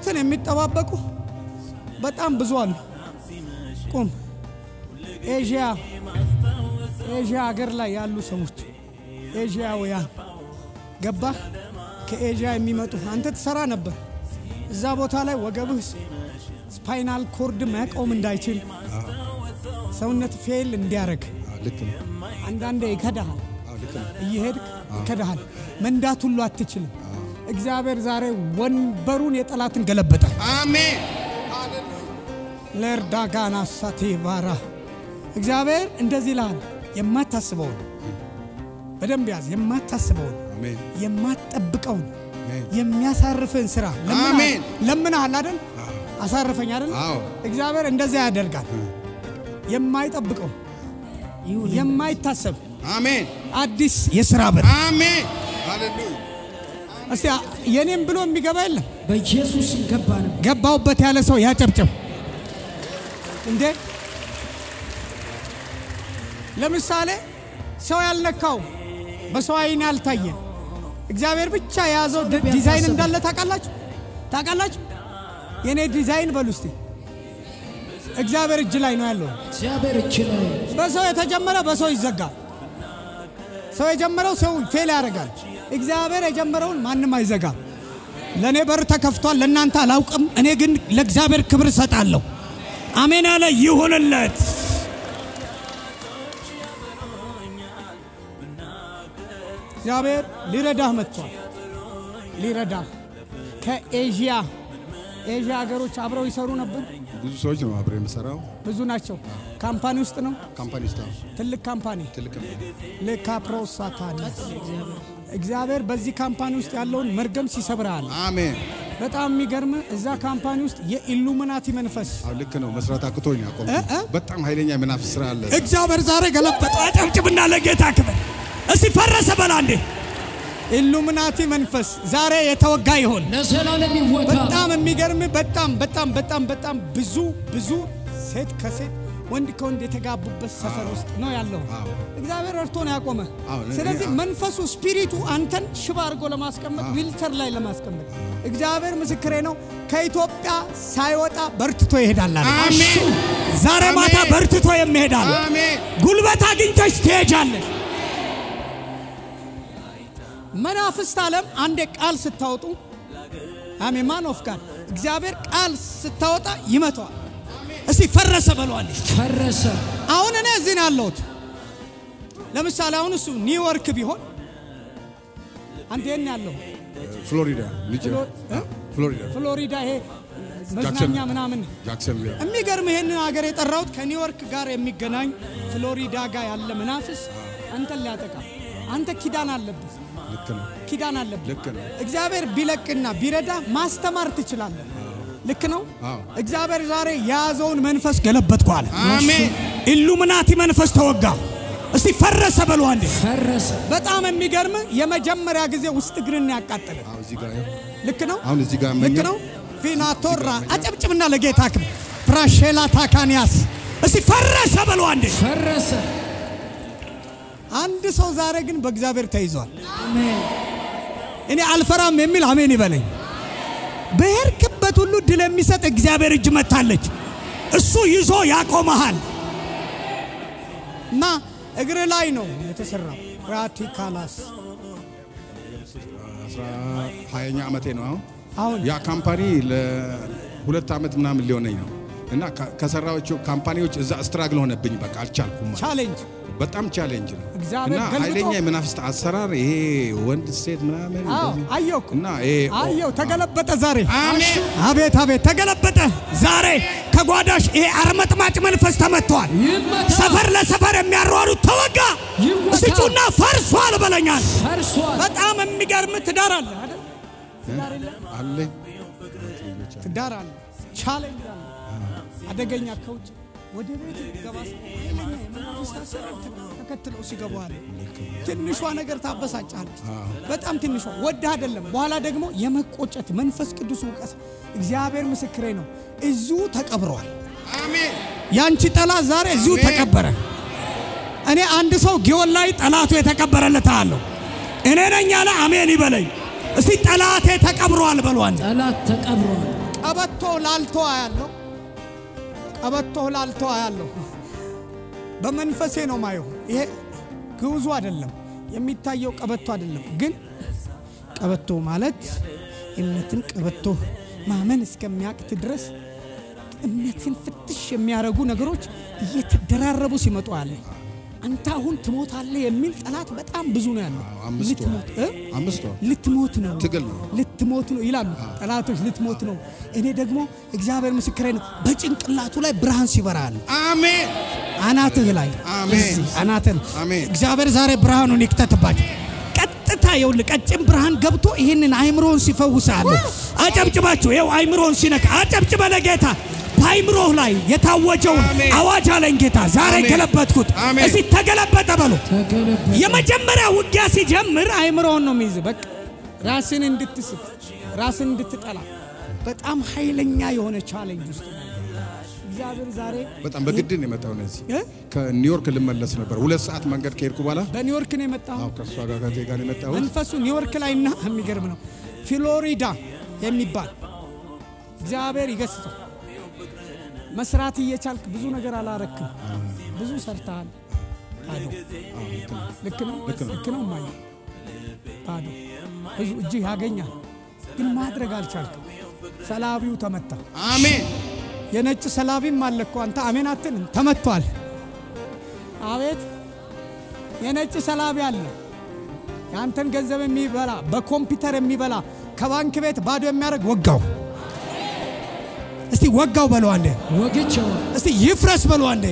ሞትን የሚጠባበቁ በጣም ብዙ አሉ። ቁም ኤዥያ ኤዥያ ሀገር ላይ ያሉ ሰዎች ኤዥያውያን ገባህ? ከኤዥያ የሚመጡ አንተ ትሰራ ነበር እዛ ቦታ ላይ ወገብህ ስፓይናል ኮርድ መቆም እንዳይችል ሰውነት ፌል እንዲያደርግ አዎ፣ ልክ ነው። አንዳንዴ ይከዳሃል። አዎ፣ ልክ ነው። እየሄድክ ይከዳሃል። መንዳት ሁሉ አትችልም። እግዚአብሔር ዛሬ ወንበሩን የጠላትን ገለበጠ። አሜን። ለእርዳጋና ሳቴ ባራ እግዚአብሔር እንደዚህ ይልሃል። የማታስበውን በደንብ ያዝ። የማታስበውን አሜን። የማትጠብቀውን አሜን። የሚያሳርፍን ስራ አሜን። ለምንሃል አይደል? አሳርፈኝ አይደል? አዎ። እግዚአብሔር እንደዚያ ያደርጋል። የማይጠብቀው የማይታሰብ አሜን። አዲስ የስራ በር አሜን። ሃሌሉያ። እስቲ የኔም ብሎ የሚገባ የለም። በኢየሱስ ስም ገባን። ገባውበት ያለ ሰው ያጨብጭብ። እንዴ ለምሳሌ ሰው ያልነካው በሰው አይን ያልታየ እግዚአብሔር ብቻ የያዘው ዲ- ዲዛይን እንዳለ ታውቃላችሁ? ታውቃላችሁ? የኔ ዲዛይን በሉ እስቲ እግዚአብሔር እጅ ላይ ነው ያለው። እግዚአብሔር እጅ ላይ በሰው የተጀመረ በሰው ይዘጋል። ሰው የጀመረው ሰው ፌል ያደርጋል። እግዚአብሔር የጀመረውን ማንም አይዘጋም። ለእኔ በር ተከፍቷል፣ ለእናንተ አላውቅም። እኔ ግን ለእግዚአብሔር ክብር እሰጣለሁ። አሜን ያለ ይሁንለት። እግዚአብሔር ሊረዳህ መጥቷል። ሊረዳህ ከኤዥያ ኤዥያ ሀገሮች አብረው ይሰሩ ነበር። ብዙ ሰዎች ነው አብሬ የምሰራው ብዙ ናቸው። ካምፓኒ ውስጥ ነው። ካምፓኒ ውስጥ ነው። ትልቅ ካምፓኒ ትልቅ ነው። ለካፕሮሳታኒ እግዚአብሔር በዚህ ካምፓኒ ውስጥ ያለውን መርገም ሲሰብራል። አሜን። በጣም የሚገርም እዛ ካምፓኒ ውስጥ የኢሉሚናቲ መንፈስ አዎ፣ ልክ ነው። መስራት አቅቶኝ አቆም። እ? እ? በጣም ኃይለኛ የመናፍስት ስራ አለ። እግዚአብሔር ዛሬ ገለበጠ። አጨብጭብና ለጌታ ክብር እስቲ ፈረሰ በላ እንዴ! ኢሉሚናቲ መንፈስ ዛሬ የተወጋ ይሆን። ለዘላለም ይወታ። በጣም የሚገርም በጣም በጣም በጣም በጣም ብዙ ብዙ ሴት ከሴት ወንድ ከወንድ የተጋቡበት ሰፈር ውስጥ ነው ያለው። አዎ። እግዚአብሔር ረድቶ ነው ያቆመ። አዎ፣ እኔ- ስለዚህ አዎ። መንፈሱ ስፒሪቱ አንተን ሽባ አድርጎ ለማስቀመጥ ዊልቸር ላይ ለማስቀመጥ እግዚአብሔር ምስክሬ ነው። ከኢትዮጵያ ሳይወጣ በርትቶ ይሄዳል አለ። አሜን። ዛሬ ማታ አሜን። በርትቶ የሚሄዳል አሜን። ጉልበት አግኝተሽ ትሄጃለሽ። መናፍስት ዓለም አንዴ ቃል ስታወጡ አሜን ማን ኦፍ ጋድ እግዚአብሔር ቃል ስታወጣ ይመተዋል። እስቲ ፈረሰ በሏል። ፈረሰ። አሁን እኔ እዚህ ነው ያለሁት። ለምሳሌ አሁን እሱ ኒውዮርክ ቢሆን አንተ የት ነው ያለው? ፍሎሪዳ ልጅ ፍሎ- እ? ፍሎሪዳ ፍሎሪዳ ይሄ መዝናኛ ጃክሰን- ምናምን ጃክሰን የሚገርም ይሄንን ሀገር የጠራሁት ከኒውዮርክ ጋር የሚገናኝ ፍሎሪዳ ጋር ያለ መናፍስ አንተን ሊያጠቃ አንተ ኪዳን አለብህ ልክ ነው። ኪዳን አለብህ ልክ ነው። እግዚአብሔር ቢለቅና ቢረዳ ማስተማር ትችላለህ ልክ ነው አዎ። እግዚአብሔር ዛሬ የያዘውን መንፈስ ገለበጥኩ አለ አሜን። ኢሉሚናቲ መንፈስ ተወጋ እስቲ ፈረሰ በሉ አንዴ ፈረሰ። በጣም የሚገርም የመጀመሪያ ጊዜ ውስጥ እግርን ያቃጠለ አዎ፣ እዚህ ጋር ልክ ነው አሁን እዚህ ጋር ልክ መኛል። ነው ፊናቶራ አጨብጭብና ለጌታ ክብር ፕራሼላ ታካንያስ እስቲ ፈረሰ በሉ አንዴ ፈረሰ። አንድ ሰው ዛሬ ግን በእግዚአብሔር ተይዟል አሜን። እኔ አልፈራም የሚል አሜን ይበለኝ በሄድክበት ሁሉ ድል የሚሰጥ እግዚአብሔር እጅ መታለች እሱ ይዞ ያቆመሃል እና እግር ላይ ነው የተሰራው ራቲካላስ አስራ ሀያኛ ዓመቴ ነው አሁን አሁን ያ ካምፓኒ ለሁለት ዓመት ምናምን ሊሆነኝ ነው እና ከ- ከሰራዎቹ ካምፓኒዎች እዛ ስትራግል ሆነብኝ። በቃ አልቻልኩም። ማለት ቻሌንጅ በጣም ቻሌንጅ ነው እግዚአብሔር እና ገልብጦ- ኃይለኛ የመናፍስት አሰራር ይሄ ወንድ ሴት ምናምን አዎ እንደዚህ። አየሁ እኮ እና ይሄ አየሁ ተገለበጠ ዛሬ አሜን። አቤት አቤት ተገለበጠ ዛሬ ከጓዳሽ ይሄ አርመጥማጭ መንፈስ ተመቷል ይመታ። ሰፈር ለሰፈር የሚያሯሩት ተወጋ ይወጋ። እስጩና ፈርሷል በለኛል ፈርሷል። በጣም የሚገርም ትዳር አለ አይደል ትዳር የለ አለኝ ትዳር አለ ቻሌንጅ አለ አደገኛ ከውጭ ወደ ቤት ገባ ኃይለኛ የመናፍስት አሰራር ተ- ተከትለው ሲገቡ አለ ትንሿ ነገር ታበሳጫለች በጣም ትንሿ ወድህ አይደለም በኋላ ደግሞ የመቆጨት መንፈስ ቅዱስ ውቀት እግዚአብሔር ምስክሬ ነው እዚሁ ተቀብረዋል አሜን። ያንቺ ጠላት ዛሬ እዚሁ አሜን። ተቀበረ እኔ አንድ ሰው ጊዮን ላይ ጠላቱ የተቀበረለት አለሁ እኔ ነኝ ያለ አሜን ይበለኝ እስቲ ጠላቴ ተቀብሯል በሏል ጠላት ተቀብሯል። ቀበቶ ላልቶ አያለሁ። ቀበቶ ላልቶ አያለሁ። በመንፈሴ ነው ማየው። ይሄ ግውዙ አይደለም የሚታየው ቀበቶ አይደለም። ግን ቀበቶ ማለት እምነትን ቀበቶ ማመን እስከሚያቅት ድረስ እምነትን ፍትሽ የሚያደርጉ ነገሮች እየተደራረቡ ሲመጡ አለ። አንተ አሁን ትሞታለህ የሚል ጠላት በጣም ብዙ ነው ያለው። አምስት ወር ልትሞት እ? አምስት ወር ልትሞት ነው ትግል ነው። ልትሞት ነው ይላሉ ጠላቶች። ልትሞት ነው። እኔ ደግሞ እግዚአብሔር ምስክሬ ነው፣ በጭንቅላቱ ላይ ብርሃን ሲበራል አሜን አናትህ ላይ አሜን። እዚህ አናትህ አሜን። እግዚአብሔር ዛሬ ብርሃኑን ይክተትባቸው። ቀጥታ ይኸውልህ ቀጭን ብርሃን ገብቶ ይህንን አይምሮን ሲፈውሳለ። አጨብጭባችሁ ይኸው አይምሮን ሲነካ አጨብጭበ ለጌታ በአይምሮህ ላይ የታወጀውን አሜን። አዋጅ አለኝ ጌታ ዛሬ አሜን። ገለበጥኩት። አሜን። እዚህ ተገለበጠ በሉ። ተገለበጠ። የመጀመሪያ ውጊያ ሲጀምር አይምሮውን ነው የሚይዝ። በቃ ራስን እንድትስት ራስን እንድትጠላ በጣም ኃይለኛ የሆነ ቻሌንጅ ውስጥ ነው። እግዚአብሔር ዛሬ በጣም በግድ ነው የመጣው ነዚህ እ? ከኒውዮርክ ልመለስ ነበር ሁለት ሰዓት መንገድ ከሄድኩ በኋላ በኒውዮርክ ነው የመጣው። አዎ ከእሷ ጋር ከቴ ጋር ነው የመጣሁት መንፈሱ ኒውዮርክ ላይ እና የሚገርም ነው ፍሎሪዳ የሚባል እግዚአብሔር ይገስጸው። መስራት እየቻልክ ብዙ ነገር አላረክም። ብዙ ሰርተሃል። ባዶ ልክ ነው ልክ ነው ማየ ባዶ ብዙ እጅህ ያገኛል፣ ግን ማድረግ አልቻልክም። ሰላቢው ተመታ። አሜን የነጭ ሰላቢም አለ እኮ አንተ አሜን አትልም። ተመቷል። አቤት የነጭ ሰላቢ አለ። የአንተን ገንዘብ የሚበላ በኮምፒውተር የሚበላ ከባንክ ቤት ባዶ የሚያደርግ ወጋው። እስቲ ወጋው በለው አንዴ። ወግቼው እስቲ ይፍረስ በለው አንዴ።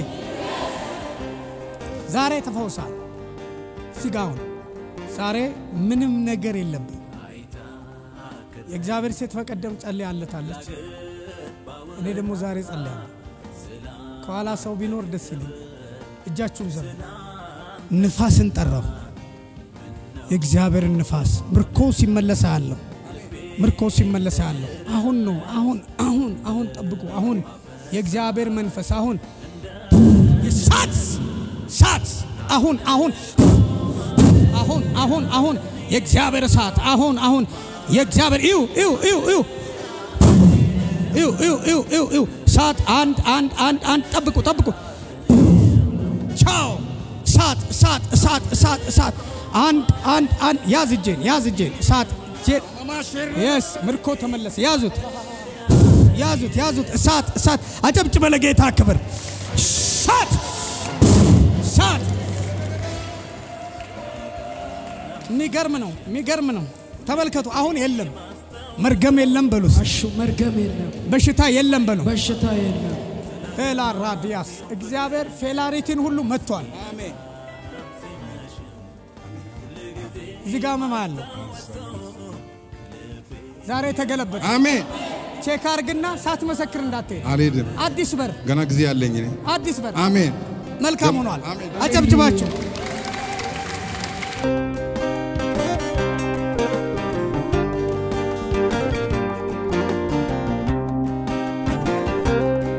ዛሬ ተፈውሳል። ስጋውን ዛሬ ምንም ነገር የለብኝ። የእግዚአብሔር ሴት በቀደም ጸልያለታለች። እኔ ደግሞ ዛሬ ጸልያለሁ። ከኋላ ሰው ቢኖር ደስ ይለኝ። እጃችሁን ዘሩ። ንፋስን ጠራው። የእግዚአብሔርን ንፋስ ምርኮ ሲመለስ አለሁ። ምርኮ ሲመለስ አለሁ። አሁን ነው። አሁን አሁን አሁን ጠብቁ። አሁን የእግዚአብሔር መንፈስ አሁን ሳት ሳት አሁን አሁን አሁን አሁን አሁን የእግዚአብሔር እሳት አሁን አሁን የእግዚአብሔር ይው ይው ይው ይው ይው ይው ይው ይው ይው እሳት አንድ አንድ አንድ አንድ ጠብቁ ጠብቁ ቻው እሳት እሳት እሳት እሳት እሳት አንድ አንድ አንድ ያዝ እጄን ያዝ እጄን እሳት እጄን የስ ምርኮ ተመለሰ ያዙት ያዙት ያዙት እሳት እሳት አጨብጭበ ለጌታ ክብር እሳት እሳት የሚገርም ነው የሚገርም ነው ተመልከቱ አሁን የለም መርገም የለም በሉስ አሹ መርገም የለም፣ በሽታ የለም በሉ በሽታ የለም። ፌላ ራዲያስ እግዚአብሔር ፌላሪቲን ሁሉ መጥቷል እዚህ ጋር መማ አለ ዛሬ ተገለበጠ አሜን ቼክ አርግና ሳትመሰክር እንዳትሄድ አልሄድም አዲስ በር ገና ጊዜ ያለኝ እኔ አዲስ በር አሜን መልካም ሆኗል አሜን። አጨብጭባችሁ